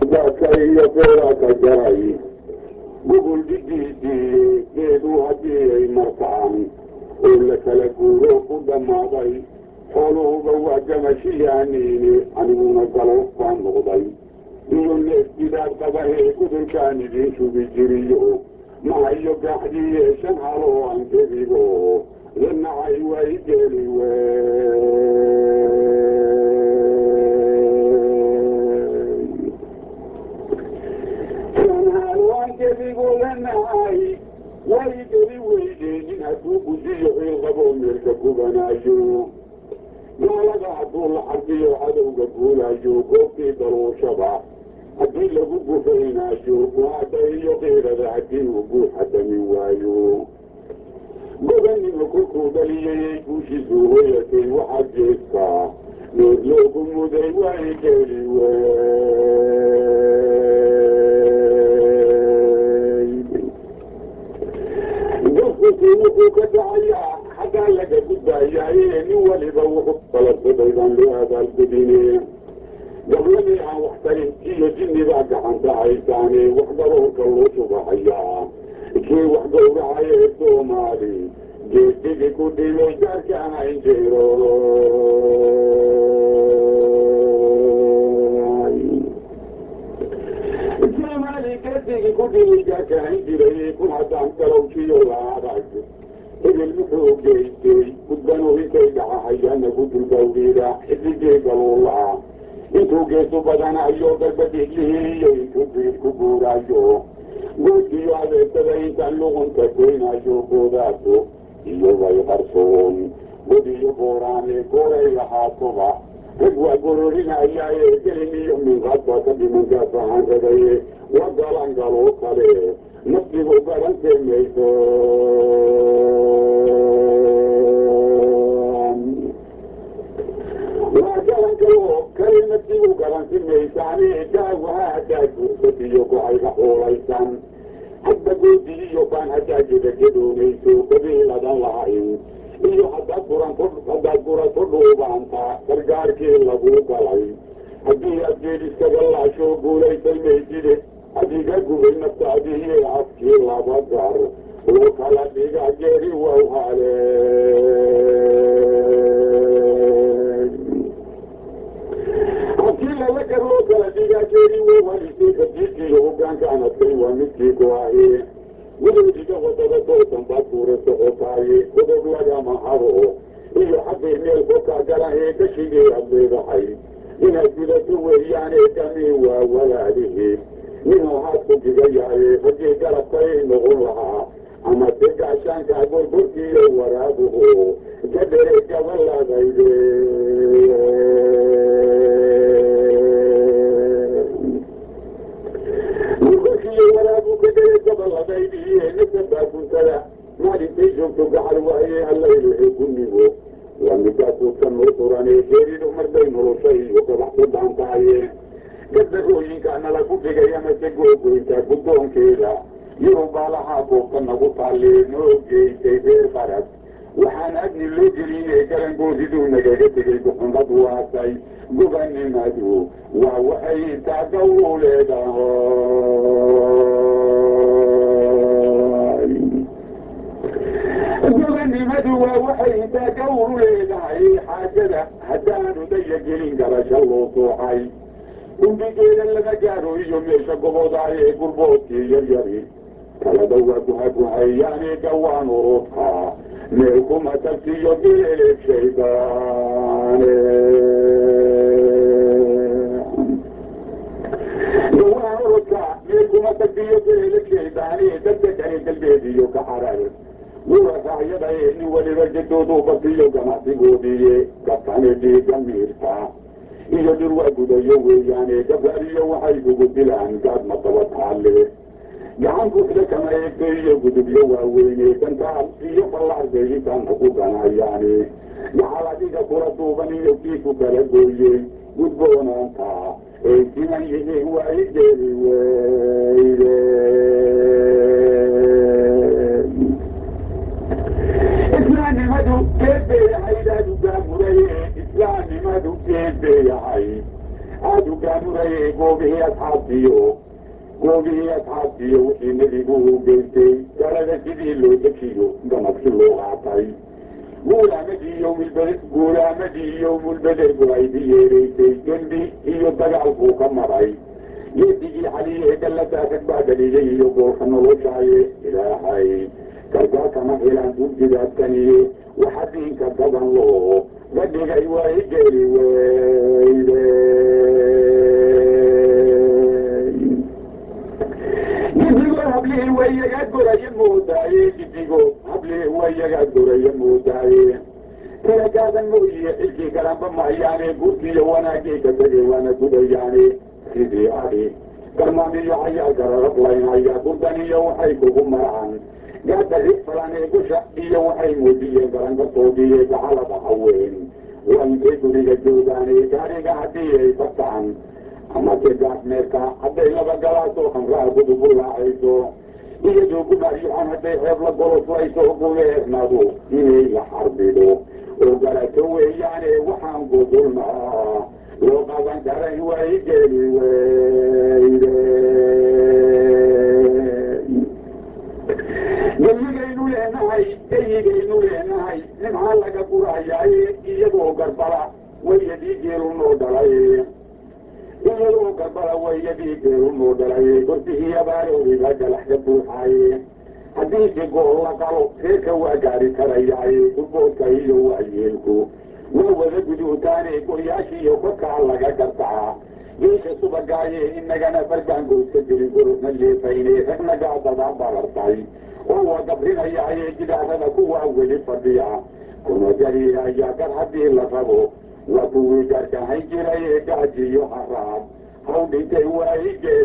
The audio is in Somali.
daadka iyo beeraaka jaray gugul dhigiisii geedu haddii ay martaan oo la kala guuro ku dhammaaday xooluhuba waa gamashiyaaniini aniguna galoof baan noqday iyo neef gidaad qabahee gudulkaan idiin shubi jiriyo mahayo gaaxdiiye shan haloo aan kedigo lanacay way geli wey shan halo aan kedigo lanacay way geli weydeenin hadduu gudiyo ciilqabo meelka gubanaayo gaalada hadduu la xarbiyo cadowga guulaayo goobtii daluushaba haddii lagu gufaynaayo guhaada iyo keyrada haddii uu guuxa damin waayo godanima kolkuu dhaliyayay guushiisu hoyatay waxaa jeeska door loogu muday way geli wey gafkusi wuxuu ka dhacayaa xaggaa laga gudbaayaaye nin waliba wuxuu kalasaday baan loo abaalgudine gabladii aan wax tarin iyo jinnibaa gacanta haysaane wax garoorka loo shubahayaa kii wax gowracaye soomaali geesigii ku dhibay gaarka ahayn jiro soomaali geesigii ku dhibay gaarka ahayn jiray kun haddaan galowkiyo la adag hebel muxuu geystay gudbanu intay dhacahayaana gudulgawriida xidigii galuulaa intuu geesu badanayo garbadhiglihiiyo intuu biid ku guuraayo goodkiyo adeegsada intaan luqunka goynayo goodaaso iyo bay qarsoon god iyo booraane gooray lahaatoba rag waa gororinayaaye gelin iyo minqaadbaa ka dhimankaas ahaan ragaye wa galan galoo kale nafsigu garantee mayso waa galan galo kale nafsigu garanti maysaane daawaha haddaa guursadiyo go-ayga xuulaysan hadda goodi iyo baan haddaa gedagedoonayso qabiiladan lahayn iyo haddaad guran haddaad gurato dhuubaanta gargaarkii lagu galay haddii aad geed iskaga laasho guulaysay mayside adiga gubay naftaadiiye afkii laba gar oo kala dhiga geeri wow hale hadkii laba gar loo kala dhiga geeri wow halisay kadiikiiyo hogaankaan adkay waa midkii go-aye gudoodiga wadada doosan baad guura socotaaye godob lagama haro iyo xaggay meel kolkaa galahee gashigii aad leedahay inaad gudato weeyaane kami waa walaalihi ninuu haadku digayaye raggii garabkay noqon lahaa ama se gaashaanka gorgorkiiyo waraabuhu ka dhere gabaladayde gorgorkiiyo waraabu ka dhere gabaladaydiye nasabaa guntada maalintay joogto gacal waaye hallaylehe gunigo waa midaasu ka noo turane geeridu marday noloshay iyo gabax ku dhaan tahaye gardagooyinkaana lagu dhigay amase googoynta guddoonkeeda yurubaa lahaa goobta nagu taalle noo geysay reer barad waxaan agni loo gelinay garangoodiduu nagaga tegay guxumad waasay gobanimadu waa waxay intaa gawlu leedahay gobanimadu waa waxay intaa gawlu leedahay xaajada haddaanu daya gelin garasho loo sooxay gumbigeeda lama gaaro iyo meesha gobodaaye ee gurboodkii yaryari kalada waa guhaguhayaane gawaan urudka meel kuma tagsiyo geeleeg shaydaane gawaan urudka meel kuma tagsiyo geeleeg shaydaane dadka kale galbeediyo ka xarar gurasaacyada ee nin waliba jadoodu basiyo ganacsigoodiiye gabkane dhiiga miirta iyo dhir waa gudayo weeyaane gabaariyo waxay kugu dilaan gaad madaba taalle gacan kufle kama eegto iyo gudubyo waaweyne gantaal iyo ballaarday intaana ku ganayaane gacal adiga kula duuban iyo kii ku kala gooyey gudboonaanta ay siman yihiin waa i geeli weyde islaamnimadu geed bay ahayd aada u gaamuraye islaamnimadu geed bay ahayd aada u gaamuraye goobihii asxaabtiyo goobihii asxaabtiyo wixii nebigu u geystay galada sidii loo dejiyo ganabsi loo qaatay guulaamadii yowmilbede guulaamadii yowmulbederku ay diyeeraysay dembi iyo dagaal buu ka maray geedigii xaliye galladaa rag baa dhaliyay iyo goolka noloshaaye ilaahay gargaarkama helaan dunjidaadkaniye waxa diinka gadan loo gadhigay way geli weyde gidigood hablihii wayaga goraya moodaaye gidigood hablihii wayaga goraya moodaaye kala gaadan mooyiye xilkii galanba mahayaane gurkiiyo wanaagii ka tegay waana gudayaane sidii adi garmaamiyo hayaa gararablaynaya gurdaniyo waxay kugu maraan gaadari falanee gusha iyo waxay muujiyeen garangartoodiiye gacalada haween waa intay guriga joogaane gaariga haddii ay bataan amase gaasmeerka hadday laba galaasoo khamraa gudubulaacayso iyadoo gumaaryoxan hadday xeeb la goloslayso gumeernadu inay la xarbido oo galato weeyaane waxaan gudulnaa loo qaban karay way geli weyde geyigaynu leenahay geyigaynu leenahay nimxaa laga gurayaaye iyagoo garbala wayadii geelunoo dhalay iyadoo garbala wayadii geelunoo dhalay gorsihii abaaroobiba galaxka buuxaaye haddii si gool la qalo reerka waa gaari karayaaye gurboodka iyo waayeelku waa wada guduutaane goyaashiiyo korkaa laga gartaa geesha subagaaye inagana barbaangoodka jirin gorosna leefayne ragna gaadadaa barartay oo waa gabrinayaaye gidaarada kuwaa weli fadhiya kuna gariiraya gar haddii la rabo waa kuwii garkahay jiraye gaajiyo haraad haw dhintay waayige